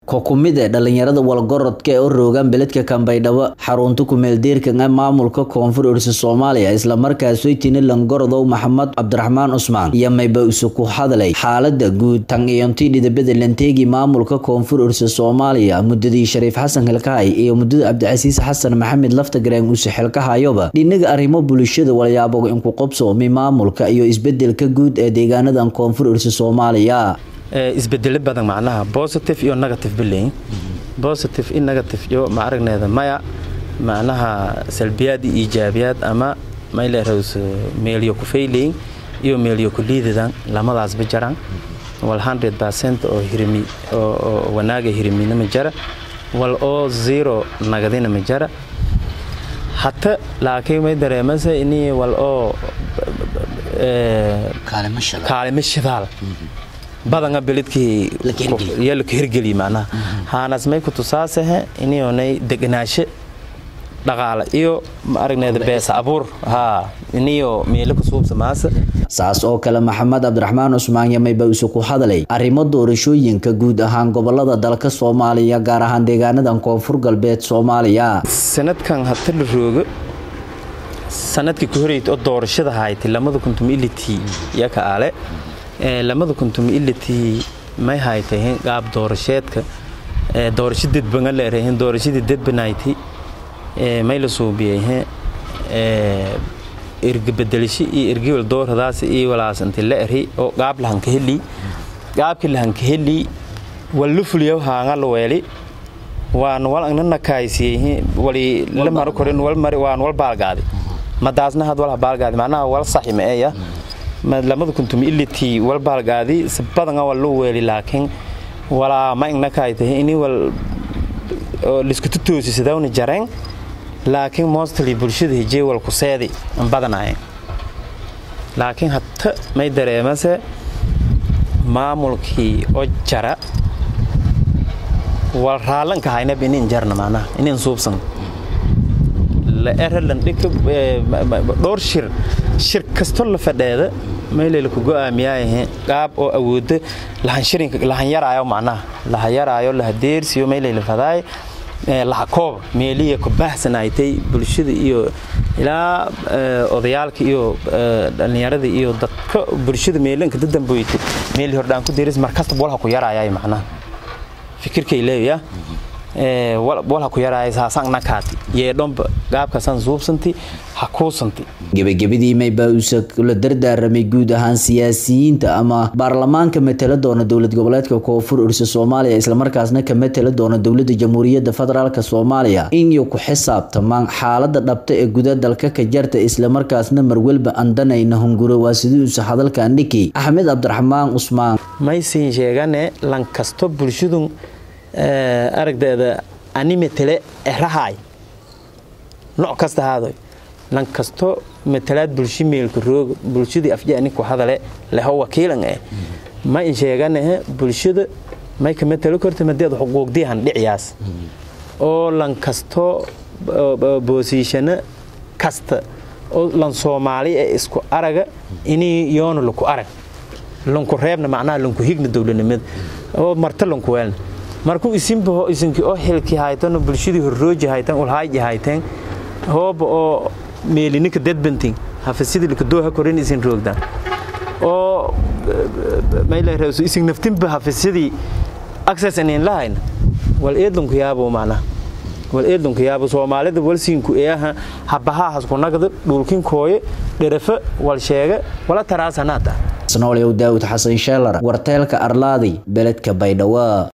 ko kumid ee dhalinyarada walgorodka ee u roogaan beledka kambaydhabo xarunta kumeeldeerka ee maamulka koonfur orisa soomaaliya islamarkaas weytini langorodow maxamed cabdiraxmaan cusmaan iyo mayba isu ku hadlay xaalada guud tan iyontii dhidabada lanteegi maamulka koonfur orisa soomaaliya muddadii shariif xasan xilkahay iyo muddada cabdicasiis xasan maxamed laftagareen use xilkahayoba dhinaga arrimo bulshada walyaabo inku qobsoomi maamulka iyo isbedelka guud ee deegaanadan koonfur orisa soomaaliya isbedelo badan macnaha positive iyo negative bilayn positive in negative iyo ma aragneeda maya macnaha salbiyaad iyo iijaabiyaad ama mayleerows meelyo ku faylayn iyo meelyo ku liidadan lamadaasba jaraan wal 100 percent oo hirmi oo wanaaga hirmina ma jara wal oo zero nagadina ma jara hata laakiin may dareemasa inii wal oo kaalimo shidaal badanga beledkii yalka hirgeliy macnaha haanas may ku tusaasahe inionay deganaasho dhaqaale iyo ma aragneeda beesa abuur haa iniyo meelo ku suubsamaasa saas oo kale maxamed cabdiraxmaan cusmaan yamayba isu ku hadlay arrimo doorashooyinka guud ahaan gobolada dalka soomaaliya gaar ahaan deegaanadan koonfur galbeed soomaaliya sanadkan hata la roogo sanadkii ku horeyta oo doorashada haytay lamada kuntum ilitii iyo ka ale lamada kuntum ilitii may haytahin qaab doorasheedka doorasho dedbanga leerahin doorashadii dedbanayti may la suubiyahe erga bedelisho iyo ergiwal dooradaas iyo walaasanti la eri oo qaab lahanka heli qaabkii lahanka heli walla fuliyaw haanga la weeli waan wal agna nakaaysiyehe wali la maro korin wal mari waan wal baalgaadi madaasna had wal baalgaadi macnaha wal saxi ma eeya lamada kuntum ilitii wal baalgaadi si badanga wal loo weeli laakiin walaa ma igna kaaytahay ini wal lisku tutoosisadawna jareen laakiin mostly bulshada hijee wal ku seedi an badanaayeen laakiin hata may dareemase maamulkii oo jara wal raallanka haynab inin jarna macnaha inin suubsan la eralandhika dhowr shir shir kasto la fadheeda meeleyla ku go'aamiyaayahe qaab oo awooda lahanshirinka lahanyaraayo macnaha lahayaraayo lahadeersiyo meeleyla fadaay lahakooba meeliya ku baahsanaaytay bulshada iyo ilaa odayaalka iyo dhallinyarada iyo dadka bulshada meelanka dadamboytay meeli hordhaan ku deeris markasta walha ku yaraayay macnaha fikirkay leeya walha ku yaraaya saasaan nakaati yeedhomba gaabkaasaan suubsanti ha kuusanti gebagabadii maybaa uuse la dardaaramay guud ahaan siyaasiyiinta ama baarlamaanka matala doona dowlad goboleedka koonfur orisa soomaaliya islamarkaasna ka matala doona dowlada jamhuuriyadda federaalk soomaaliya inay ku xisaabtamaan xaalada dhabta ee guda dalka ka jarta islamarkaasna marwelba andanayna hunguro waa sidii uuse hadalkan dhiki axmed cabdiraxmaan cusmaan maysiin sheegane lankasto bulshadun aragdeeda ani matele erahaay nooc kasta haadoy lan kasto matalaad bulshi meelka roog bulshadii afjani ku hadale leho wakiilan eh ma in sheeganahe bulshada may ka matalo korta madeed xuquuqdiihan dhiciyaas oo lan kasto boosiishano kasta oo lan soomaali ee isku araga inii yoona laku arag lanku reebna macnaha lanku higna dowladnimada oo marta lanku weelna markuu isinbaho isinki oo xilki haytano bulshadii horrooji haytan ulhaaji hayteen hooba oo meelininka dadbantin hafasidii likadooha korin isin roogdaan oo mayleereeso isin naftinba hafasidii access inin lahayna wal eedlanku yaabo macnaha wal eedlanku yaabo soomaalida walsiinku eeha habahaahas ku nagda dhulkin kooye dherafa wal sheega wala taraasanaata snoolyow daawud xasan sheelar warteelka arlaadi beledka baydhabo